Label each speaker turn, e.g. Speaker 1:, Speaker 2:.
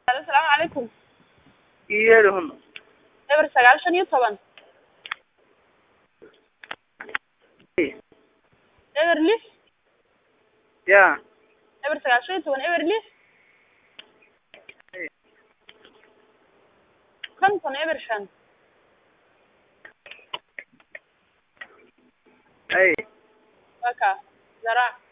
Speaker 1: asalaamu calaykum
Speaker 2: iyeelihun
Speaker 1: eber sagaal shan iyo toban eber lix
Speaker 2: ya
Speaker 1: eber sagaal shan iyo toban eber lix konton eber shan
Speaker 2: ay
Speaker 1: waa kaa zaraac